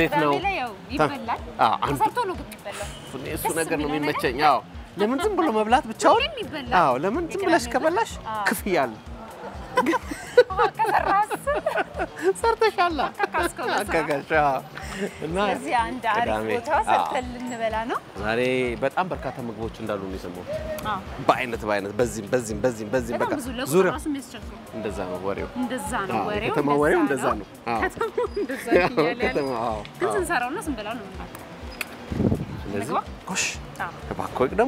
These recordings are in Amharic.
እንዴት ነው? ቅዳሜ ላይ ያው ይበላል። አዎ፣ አንዱ ተሰርቶ ነው ግን የሚበላው። እኔ እሱ ደስ ነገር ነው የሚለው የሚመቸኝ። አዎ ለምን ዝም ብሎ መብላት ብቻውን? ሁሌም ይበላል። አዎ ለምን ዝም ብለሽ የቅዳሜ ከበላሽ አዎ። ክፍያ አለ። ከሰራስ ሰርተሻላ ካካስከው በስራ። አካካሽ አዎ። እና ስለዚህ አንድ አሪፍ ቅዳሜ ቦታ አዎ። ሰርተን ልንበላ ነው። ዛሬ በጣም በርካታ ምግቦች እንዳሉ ነው የሰማሁት። አዎ። በአይነት በአይነት በዚህም በዚህም በዚህም በዚህም በቃ በጣም ብዙ ለቁጥር ዙሪያ ራሱ የሚያስቸግሩ እንደዛ ነው ወሬው። እንደዛ ነው አዎ፣ ወሬው። የከተማ ወሬው እንደዛ ነው። አዎ። ከተማው እንደዛ ያው እያለ ያለ ከተማ አዎ ግን አዎ። ስንሰራውና ስንበላው ነው የምናውቀው። ስለዚህ ምግባ? ጎሽ አዎ። እባክዎ ደግሞ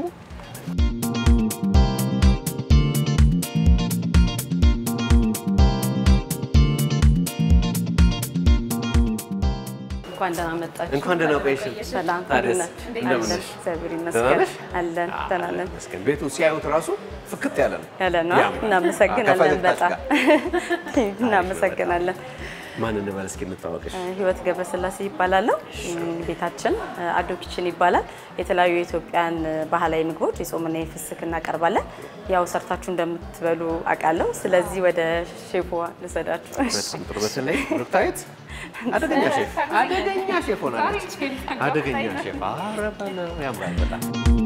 እንኳን ደህና መጣችሁ። እንኳን ደህና ቆየሽን። ሰላም ታዲያስ ናችሁ? እንደምን አለን ነሽ? እግዚአብሔር ደህና ይመስገን ነሽ? አለን ደህና ነን ይመስገን። ቤቱ ሲያዩት ራሱ ፍክት ያለ ነው። ያለ ነው። ያምራል። እናመሰግናለን ከፈገግታሽ በጣም ጋር። እናመሰግናለን። ማን እንበል እስኪ እንታወቅሽ። ህይወት ገብረስላሴ ይባላለሁ። ቤታችን አዶ ኪችን ይባላል። የተለያዩ የኢትዮጵያን ባህላዊ ምግቦች የጾምና የፍስክ እናቀርባለን። ያው ሰርታችሁ እንደምትበሉ አውቃለሁ። ስለዚህ ወደ ሼፎ ልሰዳችሁ። በጣም ጥሩ። በተለይ ብሩክታዊት አደገኛ ሼፍ አደገኛ ሼፍ ሆናለች። አደገኛ ሼፍ ኧረ በለው ያምራል በጣም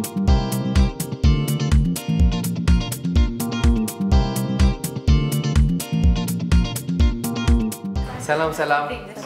ሰላም ሰላም፣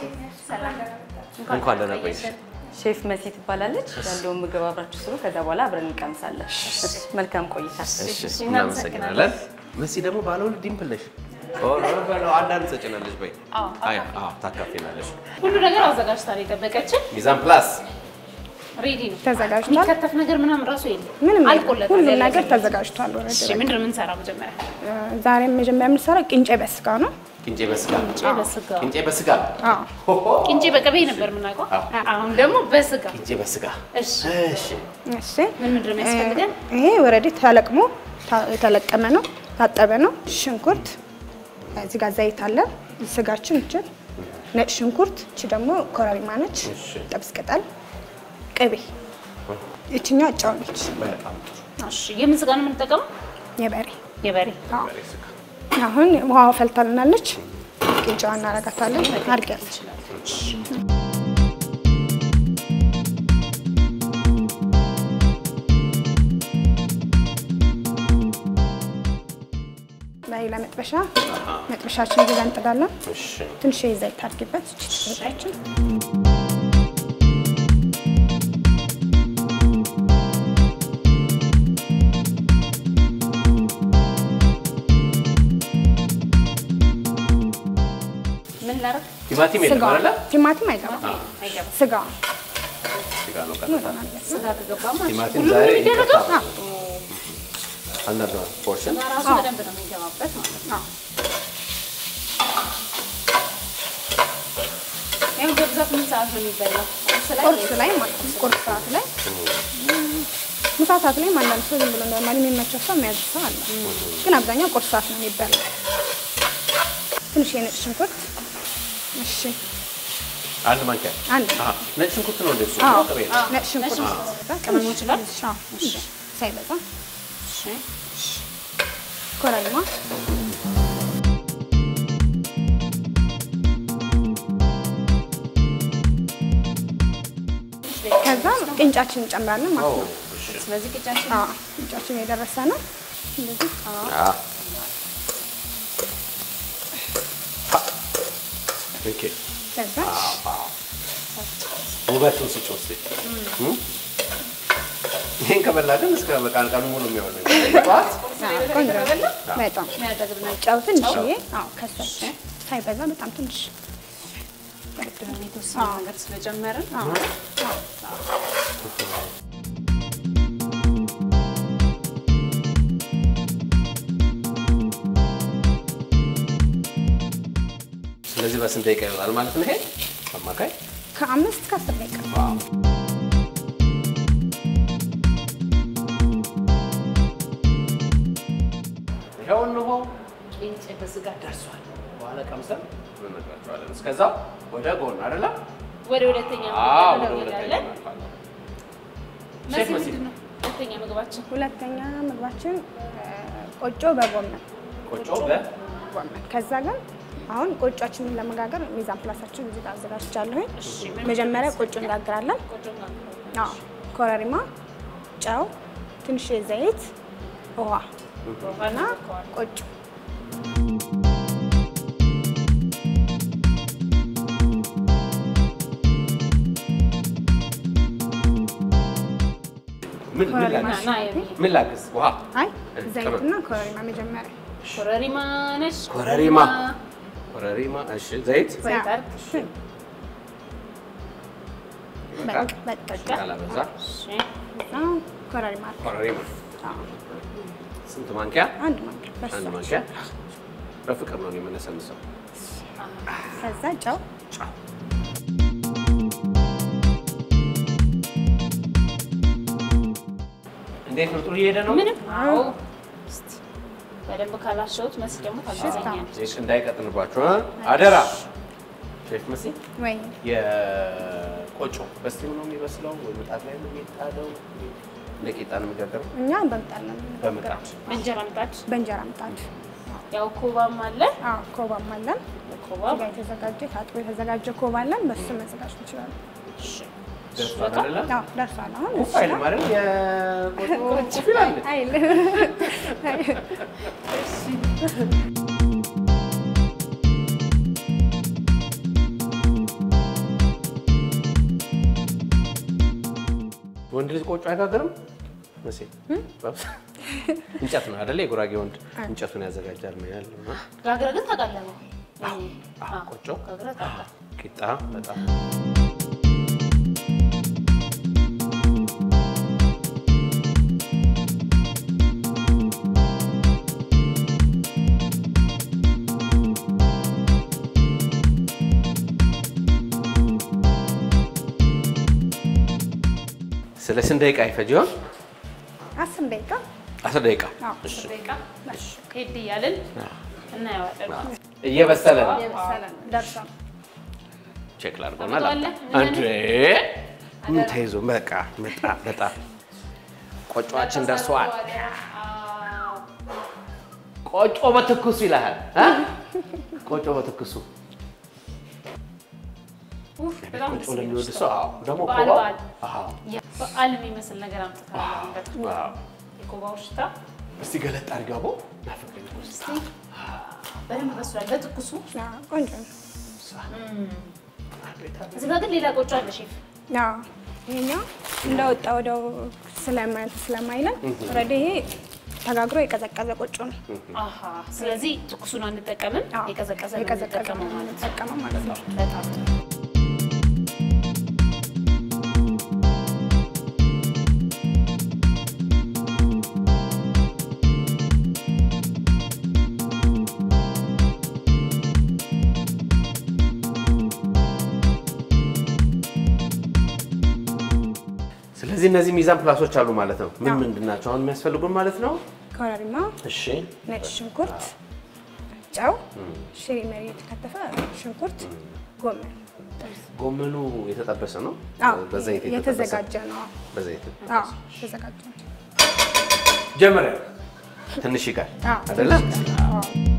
እንኳን ደህና ቆየሽ። ሼፍ መሲ ትባላለች። ያለውን ምግብ አብራችሁ ስሩ። ከዛ በኋላ አብረን እንቀምሳለን። መልካም ቆይታ። እሺ እናመሰግናለን። መሲ ደግሞ ባለ ሁለት ዲምፕል ነሽ። ኧረ በለው አንዳንድ ትሰጭናለሽ። በይ አይ አዎ ታካፊናለሽ። ሁሉ ነገር አዘጋጅታ ነው የጠበቀችን። ሚዛን ፕላስ ሬዲ ነው። ተዘጋጅቷል። የሚከተፍ ነገር ምናምን ራሱ የለም። ምንም አልቆለታል። ሁሉም ያለ ነገር ነገር። ተዘጋጅቷል። ወረድ እሺ ምንድን ነው የምንሰራው መጀመሪያ? ዛሬ መጀመሪያ የምንሰራው ቅንጬ በስጋ ነው። ቅንጬ በስጋ ቅንጬ በስጋ ቅንጬ በስጋ አዎ ሆሆ ቅንጬ በቅቤ ነበር የምናውቀው። አሁን ደግሞ በስጋ ቅንጬ በስጋ እሺ እሺ እሺ። ምን ምንድን ነው የሚያስፈልገን? ይሄ ወረዴ ተለቅሞ ታ- የተለቀመ ነው፣ ታጠበ ነው። ሽንኩርት፣ እዚህ ጋር ዘይት አለ። ስጋችን እችን ነጭ ሽንኩርት፣ እቺ ደግሞ ኮረሪማ ነች። እሺ። ጥብስ ቅጠል፣ ቅቤ፣ ይችኛዋ ጨው ነች። በጣም ጥሩ እሺ የምን ስጋ ነው የምንጠቀመው? የበሬ የበሬ አዎ። በሬ ስጋ አሁን ውሃ ፈልታልናለች። ቅንጫዋ እናረጋታለን። አድርጊያለች በሌላ መጥበሻ መጥበሻችን እዚህ ጋር እንጥዳለን። እሺ ትንሽ ዘይት አድርጊበት። እቺ ዘይታችን ምን ላደርግ? ቲማቲም የለም ስጋ አይደለ? ቲማቲም አይገባም። ስጋ ስጋ ነው ቀጥታ። ስጋ ከገባማ ቲማቲም ሁሉም ዛሬ የሚደረገው ይከተፋል። አንዳንድ ፖርሽን ራሱ በደንብ ነው የሚገባበት ማለት ነው። ያው በብዛት ምን ሰዓት ነው የሚበላው? ቁርስ ላይ ቁርስ ላይ ማለት ነው። ቁርስ ሰዓት ላይ ምሳ ሰዓት ላይ አንዳንድ ሰው ዝም ብሎ ኖርማሊ የሚመቸው ሰው የሚያዝ ሰው አለ። ግን አብዛኛው ቁርስ ሰዓት ነው የሚበላው። ትንሽ የነጭ ሽንኩርት እሺ፣ አንድ ማንኪያ አንድ አሃ ነጭ ሽንኩርት ነው እንደሱ አዎ፣ ቅቤ ነጭ ሽንኩርት ቅመሞች ላይ አዎ፣ ሳይበዛ እሺ ኮረሪማ ከዛ ቅንጫችን እንጨምራለን ኦ ማለት ነው። እሺ ስለዚህ ቅጫችን አዎ ቅንጫችን የደረሰ ነው። እንደዚህ አ ኦኬ ከዛ ውበቱን ስጭ ውስጥ ይህን ከበላ ግን እስከ በቃ ቀኑ ሙሉ የሚሆን ነው። ጠዋት አዎ፣ ቆንጆ ነው። በጣም የሚያደርግ ነው። ጨው ትንሽዬ፣ አዎ ከሰል ሳይበዛ በጣም ትንሽ የተወሰነ ነገር ስለጨመርን አዎ ስለዚህ በስንት ደቂቃ ይወጣል ማለት ነው? ይሄ አማካይ ከአምስት እስከ አስር ደቂቃ ይኸው እንሆ ቂንጬ በስጋ ደርሷል። በኋላ ቀምሰን እንነግራቸዋለን። እስከዛው ወደ ጎን አይደለ? ወደ ሁለተኛ አዎ ምግብ ወደ ሁለተኛ እንሄዳለን። እናልፋለን። መሲ ሼፍ መሲ ምንድን ነው ሁለተኛ ምግባችን? ሁለተኛ ምግባችን እ፣ ቆጮ በጎመን ቆጮ በ ጎመን ከዛ ግን አሁን ቆጯችንን ለመጋገር ሚዛን ፕላሳችን እዚህ ጋር አዘጋጅቻለሁኝ። መጀመሪያ ቆጮ እንጋግራለን። አዎ፣ ኮረሪማ፣ ጨው፣ ትንሽ ዘይት፣ ውሃ እና ቆጮ ምን ምን ኮረሪማ ላግዝ? ና የሚ- ምን ላግዝ? ውሃ አይ ዘይትና ኮረሪማ መጀመሪያ ኮረሪማ ነች። ኮረሪማ ኮረሪማ። እሺ ዘይት ዘይት አይደል? ይበቃል። በቃ ያላበዛ እሺ። እዛ ኮረሪማ አለ። ኮረሪማ አዎ፣ ስንት ማንኪያ? አንድ ማንኪያ በሱ አንድ ማንኪያ። በፍቅር ነው የምነሰንሰው። ከዛ ጨው ጫው እንዴት ነው? ጥሩ እየሄደ ነው። ምንም አዎ። እስቲ በደንብ ካላሸሁት መሲ ደግሞ ታግዘኛለች። ሼፍ እንዳይቀጥንባችሁ እ? አደራ ሼፍ መሲ ወይ የቆጮ በስቲም ነው የሚበስለው ወይ ምጣድ ላይ ነው የሚጣለው? እንደ ቂጣ ነው የሚጋገረው? እኛ በምጣድ ነው የምንጋግረው። በምጣድ እንጀራ ምጣድ በእንጀራ ምጣድ። ያው ኮባም አለ። አዎ ኮባም አለን። ኮባ እዚህ ጋር የተዘጋጀ ታጥቦ የተዘጋጀ ኮባ አለን። በሱ መዘጋጀት እንችላለን። እሺ። ደርሷል አይደለ? አዎ ደርሷል። አሁን ኩፍ አይልም አይደል? የቆጮ ኩፍ ይላል። አይል ወንድ ልጅ ቆጮ አይጋግርም መቼ? እንጨት ነው አይደለ? የጉራጌ ወንድ እንጨቱን ያዘጋጃል ነው ያለው። እና ጋግረ ግን ታውቃለህ ነው? አዎ፣ አዎ፣ ቆጮ ጋግረ ታውቃለህ። ቂጣ በጣም ስለ ስንት ደቂቃ ይፈጅ ይሆን? አስር ደቂቃ አስር ደቂቃ። አዎ። እሺ። ደቂቃ ሄድ እያልን እናየዋለን። እየበሰለ ነው። የበሰለ ነው። ደርሷል። ቼክ ላድርገውና ታመጣዋለህ? ላምጣ። አንዴ ምን ተይዞ በቃ መጣ በጣም ቆጮአችን ደርሷል። ቆጮ በትኩሱ ይልሃል እ? ቆጮ በትኩሱ ኡፍ፣ በጣም ቆጮ ደስ የሚል ለሚወድ ሽታ። ሰው አዎ። ደግሞ በዓል ኮባ በዓል አዎ፣ በዓል የሚመስል ነገር አምጥተናል። በጣም አዎ። የኮባው ሽታ እስቲ ገለጥ አድርገው አቦ ናፍቀኝ እኮ እስቲ። በደንብ በስሏል። በትኩሱ አዎ፣ ቆንጆ ነው። አቤት አቤት። እዚህ ጋር ግን ሌላ ቆጮ አለ ሼፍ። አዎ፣ ይሄኛው እንደወጣ ወዲያው ስለማይ ስለማይለን ኦልሬዲ ይሄ ተጋግሮ የቀዘቀዘ ቆጮ ነው። አሃ ስለዚህ ትኩሱን አንጠቀምም፣ አዎ፣ የቀዘቀዘ ነው የቀዘቀዘ የምንጠቀመው ነው ማለት ነው። የምንጠቀመው ማለት ነው። በጣም ስለዚህ እነዚህ ሚዛን ፕላሶች አሉ ማለት ነው። ምን አዎ። ምንድን ናቸው አሁን የሚያስፈልጉን ማለት ነው? ኮረሪማ፣ እሺ ነጭ ሽንኩርት፣ ጨው፣ ሽሪ መሪ የተከተፈ ሽንኩርት፣ ጎመን። ጎመኑ የተጠበሰ ነው። አዎ፣ በዘይት የተጠበሰ የተዘጋጀ ነው። በዘይት አዎ፣ የተዘጋጀ ነው። ጀመረ ትንሽ ይጋል አዎ፣ አይደለ? አዎ።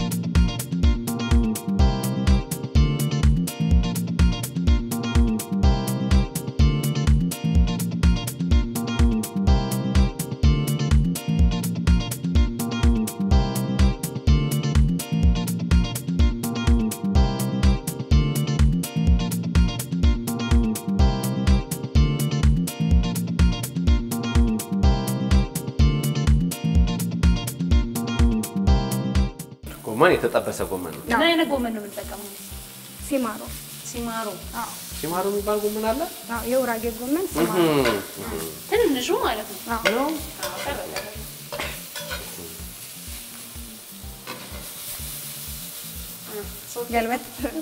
ጎመን የተጠበሰ ጎመን ነው። ምን አይነት ጎመን ነው የምንጠቀመው? ሲማሮ ሲማሮ አዎ፣ ሲማሩ የሚባል ጎመን አለ። አዎ፣ የውራጌ ጎመን ሲማሮ እህም፣ ትንንሹ ማለት ነው። አዎ። ነው። አዎ፣ ቀረ ቀረ። ገልበጥ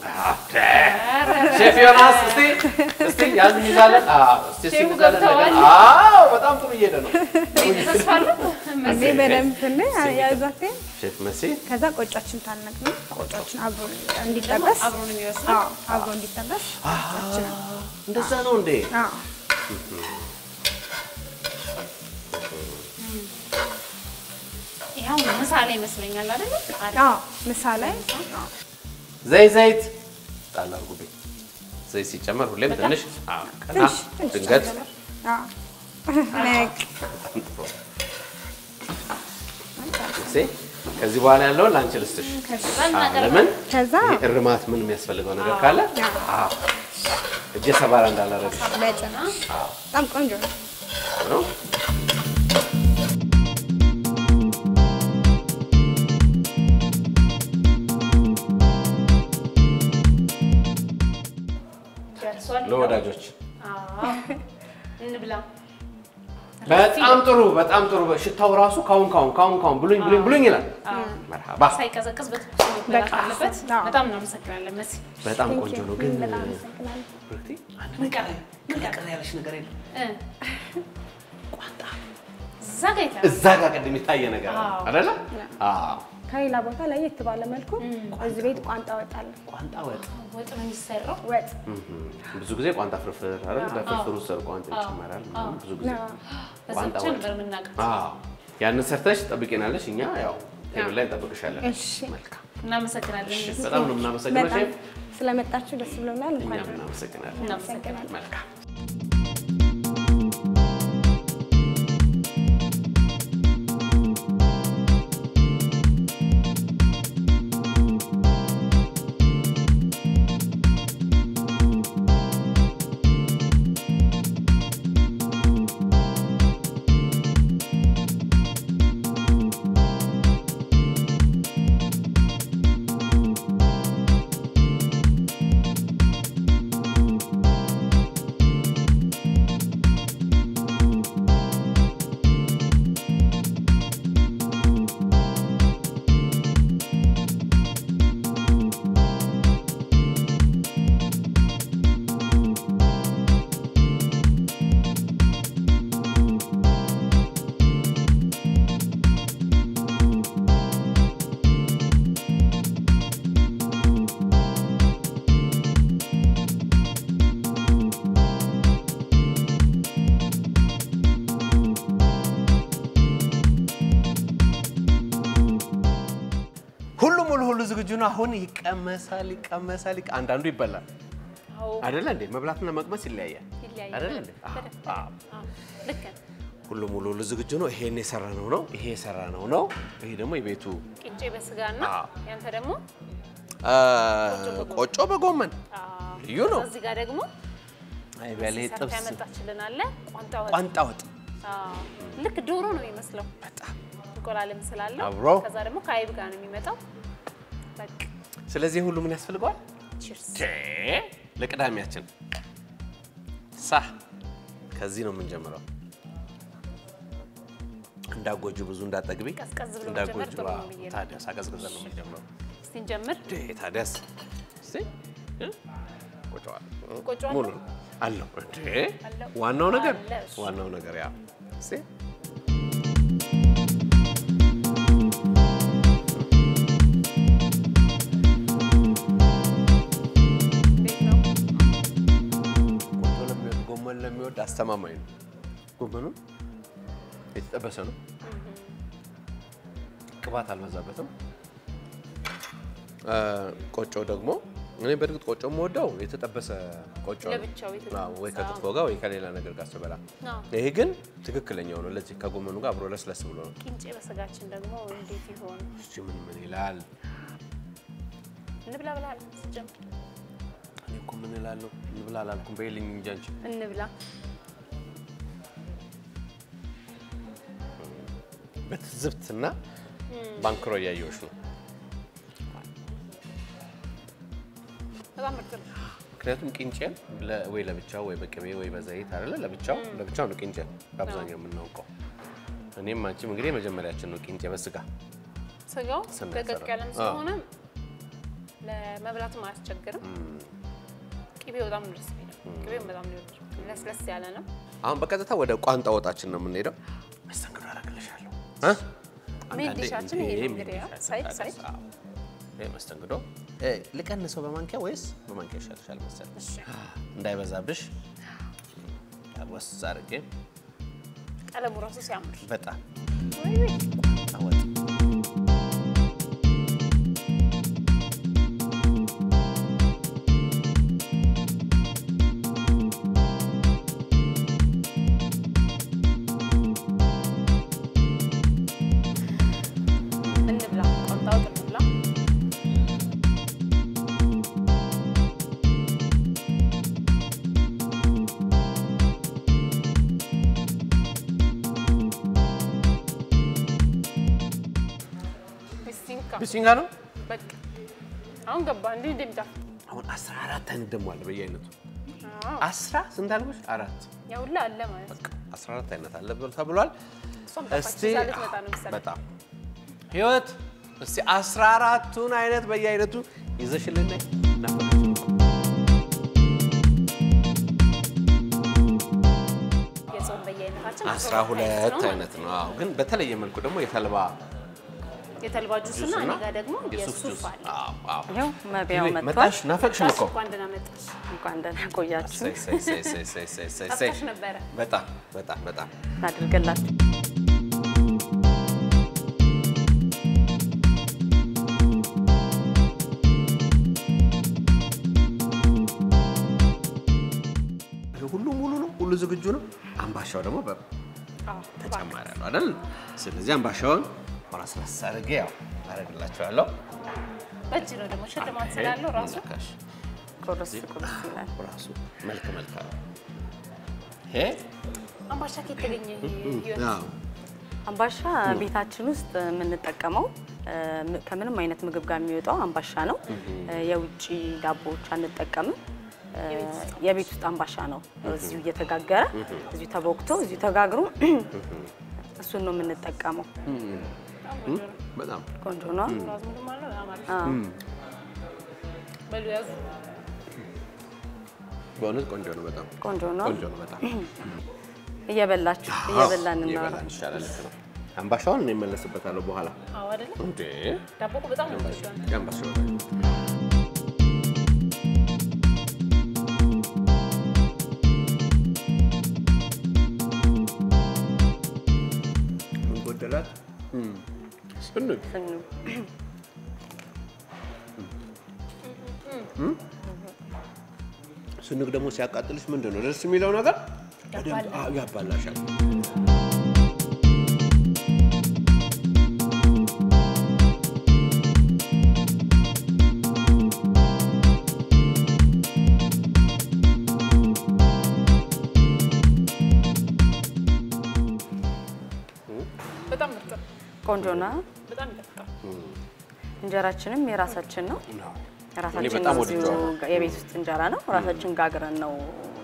ሼፍ ዮናስ እስቲ እስቲ ያዝ እንይዛለን። አዎ እስቲ እስቲ ሼፉ እንይዛለን ነገር። ገብተዋል። አዎ በጣም ጥሩ እየሄደ ነው። ተስፋ አለው? እንዴ በደንብ ትን ያዛቴ ሼፍ መሲ ከዛ ቆጫችን ታነቅ ነው። ቆጫችን አብሮ እንዲጠበስ አብሮ ነው የሚበስለው። አዎ፣ አብሮ እንዲጠበስ ቆጫችን እንደዛ ነው እንዴ? አዎ፣ ይኸው ምሳ ላይ ይመስለኛል አይደለ? አሪፍ። አዎ፣ ምሳ ላይ አዎ፣ ዘይት ዘይት ጣል አድርጉብኝ። ዘይት ሲጨመር ሁሌም ትንሽ አዎ፣ ቀና ትንሽ ትንሽ ድንገት ጨምር። አዎ። ነቅ። እሴ ከዚህ በኋላ ያለውን ለአንቺ ልስጥሽ። አዎ፣ ለምን ከዛ ይሄ እርማት ምን የሚያስፈልገው ነገር ካለ አዎ፣ እጄ ሰባራ እንዳላረግሽ በጭራሽ በጣም ቆንጆ ነው። ነው። ደርሷል። ለወዳጆች አዎ። እንብላ። በጣም ጥሩ በጣም ጥሩ። ሽታው ራሱ ካሁን ካሁን ካሁን ካሁን ብሉኝ ብሉኝ ብሉኝ ይላል። መርሃባ ሳይቀዘቅዝ በትኩስ መበላት በቃ። አለበት። አዎ። በጣም እናመሰግናለን መሲ። በጣም ቆንጆ ነው። ግን በጣም አመሰግናለሁ። ብርክቲ አንድ ነገር ምን ቀረ ያለሽ ነገር የለም? እ ቋንጣ እዛ ጋ የታ- እዛ ጋር ቅድም የታየ ነገር አለ አዎ። አይደለ? አዎ ከሌላ ቦታ ለየት ባለ መልኩ እዚህ ቤት ቋንጣ ወጣለ። ቋንጣ ወጥ ወጥ ነው የሚሰራው። ወጥ ብዙ ጊዜ ቋንጣ ፍርፍር አይደል? ለፍርፍሩ ሰር ቋንጣ ይጨመራል ምናምን ብዙ ጊዜ ነው። በዛ ቋንጣ ብቻ ወጥ። ነበር የምናውቀው። አዎ ያንን ሰርተሽ ጠብቂናለሽ። እኛ ያው ቴብል ላይ እንጠብቅሻለን። እሺ። መልካም። እናመሰግናለን። እሺ፣ በጣም ነው የምናመሰግነው በጣም ሼፍ። ስለመጣችሁ ደስ ብሎናል። እንኳን እኛም እናመሰግናለን። እናመሰግናለን። መልካም ሁሉም ሙሉ ሁሉ ዝግጁ ነው። አሁን ይቀመሳል፣ ይቀመሳል። ይቀ- አንዳንዱ ይበላል አዎ፣ አይደለ እንዴ? መብላትና መቅመስ ይለያያል ይለያያል። አይደለ እንዴ? አዎ፣ በደንብ። አዎ። አዎ፣ ልክ ነህ። ሁሉም ሙሉ ሁሉ ዝግጁ ነው። ይሄን የሰራነው ነው። ይሄ የሰራነው ነው። ይሄ ደግሞ የቤቱ ቅንጬ በስጋና አዎ። ያንተ ደግሞ አ፣ ቆጮ በጎመን አዎ። ልዩ ነው። እዚህ ጋር ደግሞ አይ በሌ ሰርታ ጥብስ ያመጣችልን አለ ቋንጣ ወጥ። ቋንጣ ወጥ አዎ፣ ልክ ዶሮ ነው የሚመስለው በጣም እንቁላልም ስላለው አብሮ። ከዛ ደግሞ ከአይብ ጋር ነው የሚመጣው። በቃ ስለዚህ ሁሉ ምን ያስፈልገዋል? ቺርስ። ቼ ለቅዳሜያችን ሳ ከዚህ ነው የምንጀምረው። እንዳጎጁ ብዙ እንዳጠግቢ ቀዝቀዝ ብሎ እንዳጎጁ መጀመር ጥሩ ነው ብዬ ነው። ታዲያስ አቀዝቅዘን ነው የምንጀምረው። እስቲ እንጀምር። ዴ ታዲያስ እስቲ እ? ቆጨዋል እ? ቆጮ አለው? ሙሉ ነው አለው እንዴ አለው። ዋናው ነገር አለ እሱ። ዋናው ነገር ያ እስቲ እንዴት ነው? ቆጮ ለሚወድ ጎመን ለሚወድ አስተማማኝ ነው። ጎመኑ የተጠበሰ ነው፣ ቅባት አልበዛበትም። አ፣ ቆጮ ደግሞ እኔ በእርግጥ ቆጮ የምወደው የተጠበሰ ቆጮ ነው። ለብቻው የተጠበሰ። አዎ፣ ወይ ከክትፎ ጋር ወይ ከሌላ ነገር ጋር ስበላ። አዎ። ይሄ ግን ትክክለኛው ነው። ለዚህ ከጎመኑ ጋር አብሮ ለስለስ ብሎ ነው። ቂንጬ በስጋችን ደግሞ እንዴት ይሆን? እሺ ምን ምን ይላል? እንብላ ብለሃል ስትጀምር። እኔ እኮ ምን እላለሁ እንብላ አላልኩም። በይልኝ እንጂ አንቺ እንብላ። በትዝብትና ባንክሮ እያየሁሽ ነው። በጣም ምርጥ ነው። ምክንያቱም ቂንጬን ለ- ወይ ለብቻው ወይ በቅቤ ወይ በዘይት አይደለ ለብቻው ለብቻው ነው ቂንጬን በአብዛኛው የምናውቀው። እኔም አንቺም እንግዲህ የመጀመሪያችን ነው ቂንጬ በስጋ ስጋው ስናሰራ። ደቀቅ ያለም አዎ። ስለሆነ ለመብላትም አያስቸግርም። ቅቤው በጣም ነው ደስ የሚለው። ቅቤው በጣም ነው የወደድኩት። ለስለስ ያለ ነው። አሁን በቀጥታ ወደ ቋንጣ ወጣችን ነው የምንሄደው። መስተንግዶ አደርግልሻለሁ እ? ሜን አንዳንዴ ዲሻችን እንዴ ይሄ ነው ሜን እንግዲህ ያው ዲሻችን ሳይድ ታዲያስ፣ ሳይድ። አዎ። ይሄ መስተንግዶ እ፣ ልቀንሰው በማንኪያ ወይስ በማንኪያ ይሻልሻል መሰለኝ? እሺ እንዳይበዛብሽ ወስ አድርጌ ቀለሙ ራሱ ሲያምር በጣም ወይ ወይ ቋንጣ ወጥ እንብላ፣ ቋንጣ ወጥ እንብላ። ቢሲንካ ቢሲንጋ ነው። በቃ አሁን ገባ እንዴ እንደምታ አሁን 14 አይነት ደግሞ አለ በየአይነቱ አዎ 10 ስንት አልኩሽ? አራት ያው ሁላ አለ ማለት ነው። 14 አይነት አለ ብሎ ተብሏል። እሷም ጠፋች እስቲ ይዛ ልትመጣ ነው መሰለኝ። በጣም ህይወት እስቲ 14ቱን አይነት በየአይነቱ ይዘሽልን ነይ። ናፈቀችኝ እኮ። የጾም በየአይነታችን አስራ ሁለት አይነት ነው። አዎ ግን በተለየ መልኩ ደግሞ የተልባ የተልባ ጁስ እና እኔ ጋር ደግሞ የሱፍ የሱፍ ጁስ አለ። አዎ አዎ። ይኸው መቢያው መጥቷል። መጣሽ ናፈቅሽን እኮ እንኳን ደህና መጣሽ። እንኳን ደህና ቆያችሁ እሰይ፣ እሰይ፣ እሰይ፣ እሰይ፣ እሰይ፣ እሰይ፣ እሰይ፣ እሰይ። ጠፍተሽ ነበረ። በጣም በጣም በጣም እናድርግላችሁ። ይሄ ሁሉ ሙሉ ነው፣ ሁሉ ዝግጁ ነው። አምባሻው ደግሞ በ አዎ ተጨማሪ አለው አይደል? ስለዚህ አምባሻውን ራስ አድርጌ ያው አደርግላችኋለሁ። በእጅ ነው ደግሞ ሽልማት ስላለው ራሱ ነካሽ ቁርስ ቁርስ ይላል። ራሱ መልክ መልክ አለው። ይሄ አምባሻ ከየት ተገኘ? ህይወት አዎ አምባሻ ቤታችን ውስጥ የምንጠቀመው እ፣ ም- ከምንም አይነት ምግብ ጋር የሚወጣው አምባሻ ነው። እ፣ የውጭ ዳቦዎች አንጠቀምም። እ፣ የቤት ውስጥ አምባሻ ነው። እዚሁ እየተጋገረ እዚሁ ተቦክቶ እዚሁ ተጋግሮ እሱን ነው የምንጠቀመው። በጣም ቆንጆ ነው። በጣም ቆንጆ ነው። አዝሙድም አለው በጣም አሪፍ። አዎ። በሉ ያዙ። በእውነት ቆንጆ ነው። በጣም ቆንጆ ነው። ቆንጆ ነው። በጣም እየበላችሁ እየበላን እናወራ። እየበላን ይሻላል። ልክ ነው። አምባሻውን እኔ እመለስበታለሁ በኋላ። አዎ አይደለ? እንዴ ዳቦ እኮ በጣም ነው የምትወደው። የአምባሻው ምን ጎደላት? ስንግ ስኑ ስንግ ደግሞ ሲያቃጥልሽ ምንድን ነው ደስ የሚለው ነገር በደንብ አዎ፣ ያባላሻል። በጣም ምርጥ ነው። ቆንጆ ነው። በጣም ይጠፍጣል። እንጀራችንም የራሳችን ነው። እኔ ራሳችን በጣም እዚሁ ወድጄዋለሁ። የቤት ውስጥ እንጀራ ነው። ራሳችን ጋግረን ነው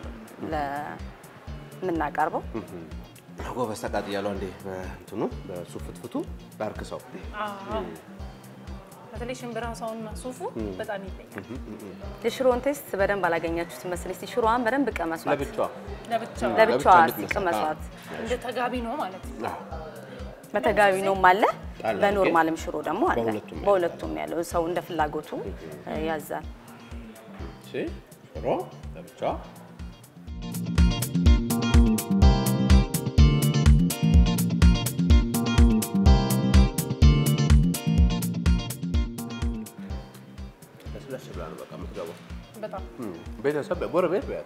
ለምናቀርበው። ጎበዝ ተቃጥያለሁ። እንዴ በእንትኑ በሱ ፍትፍቱ ባርክሰው አዎ። በተለይ ሽምብራ ሰውና ሱፉ በጣም ይለያል። የሽሮን ቴስት በደንብ አላገኛችሁት መሰለኝ። እስቲ ሽሮዋን በደንብ ቀመሷት። ለብቻዋ ለብቻው ለብቻዋ ለብቻዋ እስቲ እንድትመስል። ቅመሷት። እንደ ተጋቢ ነው ማለት ነው። አዎ። በተጋቢ ነውም አለ፣ አለ። በኖርማልም ሽሮ ደግሞ አለ። በሁለቱም ያለው። በሁለቱም ያለው ሰው እንደ ፍላጎቱ እ፣ ያዛል። እሺ ሽሮ ለብቻዋ ለስለስ ብላ ነው በቃ የምትገባው። በጣም ቤተሰብ ጎረቤት በያት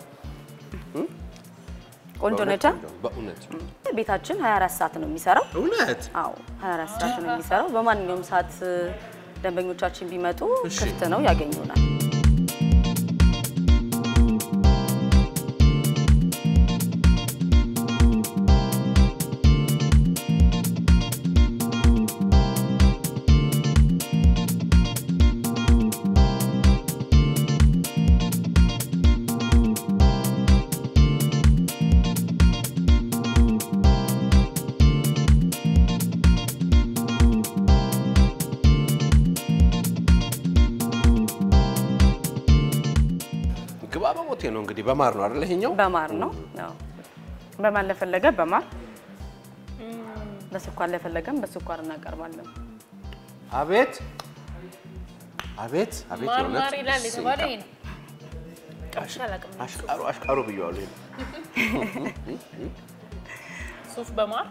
ቆንጆ ነቻ። በእውነት ቤታችን 24 ሰዓት ነው የሚሰራው። እውነት አዎ 24 ሰዓት ነው የሚሰራው። በማንኛውም ሰዓት እ፣ ደንበኞቻችን ቢመጡ እሺ። ክፍት ነው ያገኙናል። ግባ በሞቴ ነው እንግዲህ በማር ነው አይደል? ይሄኛው በማር ነው። አዎ በማር ለፈለገ በማር በስኳር ለፈለገም በስኳር እናቀርባለን። አቤት አቤት አቤት ማር የእውነት ማር ይላል የተባለ ሲንካ። ይሄ ነው። ቀምሼ አላውቅም። አሽቃሩ አሽቃሩ ብየዋለሁ። ሱፍ በማር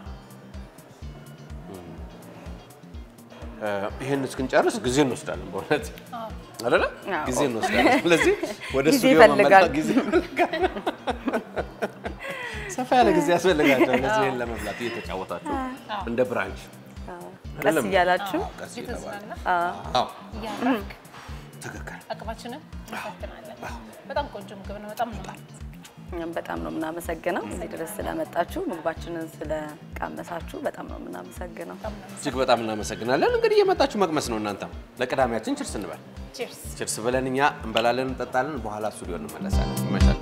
እ፣ ይሄን እስክንጨርስ ጊዜ እንወስዳለን። በእውነት አይደለ? አዎ። ጊዜ እንወስዳለን። ስለዚህ ወደ ጊዜ ስቱዲዮ ይፈልጋል። መመለስ ጊዜ ይፈልጋል። ሰፋ ያለ ጊዜ ያስፈልጋቸው እነዚህ ይሄን ለመብላት እየተጫወታችሁ እንደ ብራንች ቀስ አይደለም? እያላችሁ አዎ፣ ቀስ እየተባለ እየተዝናና አዎ፣ እያረፍክ ትክክል። አቅማችንን እንፈትናለን። በጣም ቆንጆ ምግብ ነው። በጣም ነው እኛም በጣም ነው የምናመሰግነው እዚህ ድረስ ስለመጣችሁ ምግባችንን ስለቃመሳችሁ በጣም ነው የምናመሰግነው። እጅግ በጣም እናመሰግናለን። እንግዲህ የመጣችሁ መቅመስ ነው። እናንተም ለቅዳሜያችን ችርስ እንበል። ቺርስ ችርስ ብለን እኛ እንበላለን፣ እንጠጣለን። በኋላ ስቱዲዮ እንመለሳለን። ይመቻችሁ።